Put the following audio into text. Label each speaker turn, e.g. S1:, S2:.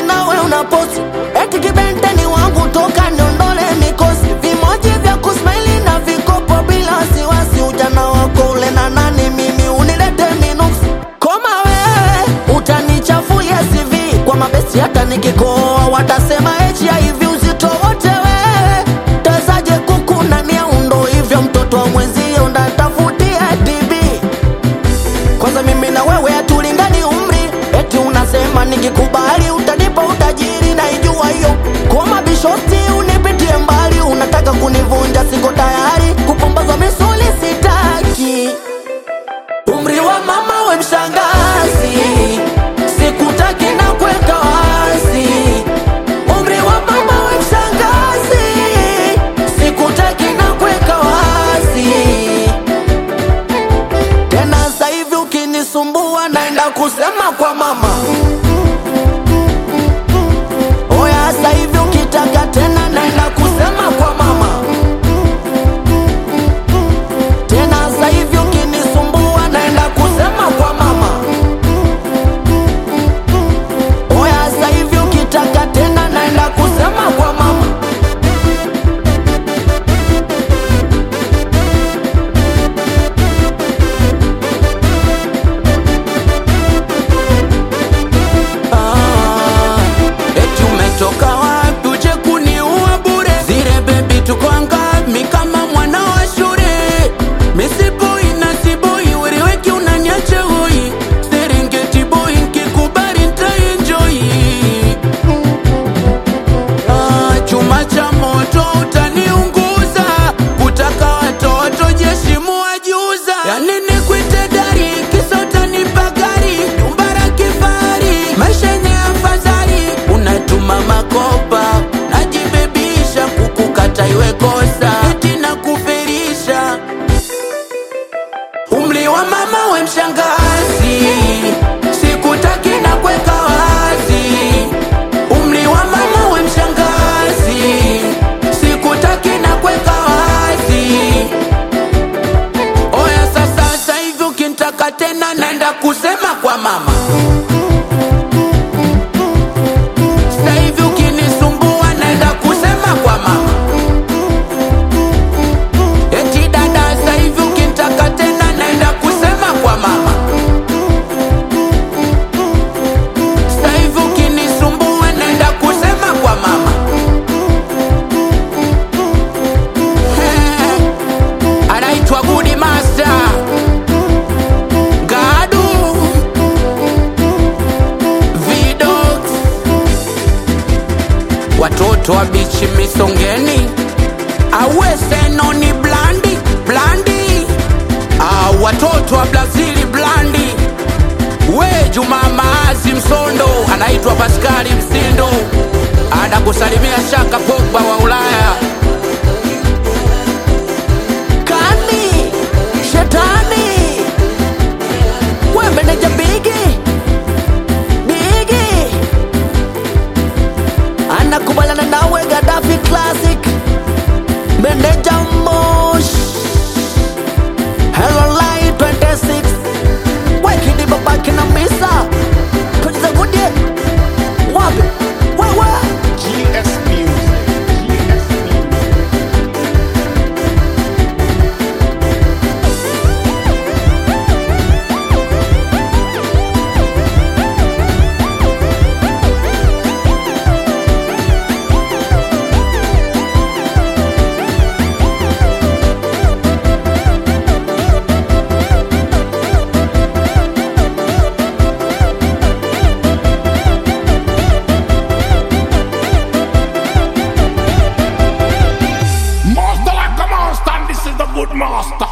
S1: nawe unaposti eti kibenteni wangu toka niondole mikosi vimoji vya kusmaili na vikopo bila wasiwasi ujana wako ule na nani mimi unilete minuksi koma wewe utanichafulia CV kwa mabesi hata nikikoa watasema HIV uzito wote wewe tazaje kuku na miaundo hivyo mtoto wa mwenzio ndatafutia TB kwanza mimi na wewe hatulingani umri eti unasema nikikubali utanipa utajiri naijua hiyo kwa mabishosti unipitie mbali unataka kunivunja siko tayari kupumbazwa misuli sitaki umri wa mama we mshangazi sikutaki na kuweka wazi umri wa mama we mshangazi sikutaki na kuweka wazi tena sasa hivi ukinisumbua naenda kusema kwa mama oya sasa hivi ukitaka tena naenda kusema kwa mama tena sasa hivi ukinisumbua naenda kusema kwa mama oya sasa hivi ukitaka tena naenda kusema kwa mama Ah, eti umetoka wapi uje kuniua bure zile bebi tuko angami kama mwana wa shule misiboi na siboi weriweki unanyacha hoi serengeti boy nkikubali ntaenjoi Ah, chuma cha moto utaniunguza kutaka watoto jeshi muwajuza yanini kwite dari kisa utanipa gari nyumba la kifahari maisha yenye afadhali unatuma makopa najibebisha kukukata iwe kosa eti na kufirisha umri wa mama we mshangazi sikutaki na kweka wazi umri wa mama we mshangazi sikutaki na kweka wazi oya sasa sasa hivi ukintaka tena naenda kusema kwa mama sasa hivi ukinisumbua naenda kusema kwa mama eti dada sasa hivi ukintaka tena naenda kusema kwa mama sasa hivi ukinisumbua naenda kusema kwa mama anaitwa Gudi Master Gadu Vidox watoto wa bichi misongeni aweseno ni blandi blandi ah, watoto wa Brazili blandi we Juma Maazi Msondo anaitwa Paskali Msindo anakusalimia Shaka Pogba wa Ulaya kani shetani we meneja bigi bigi anakubaliana nawe Gaddafi Classic meneja Mosh Hello Line 26 Wekidi babaki na misa Tujiza gudie Wapi Wewe
S2: GS Music. GS Music. Master like a master, and this is the good master.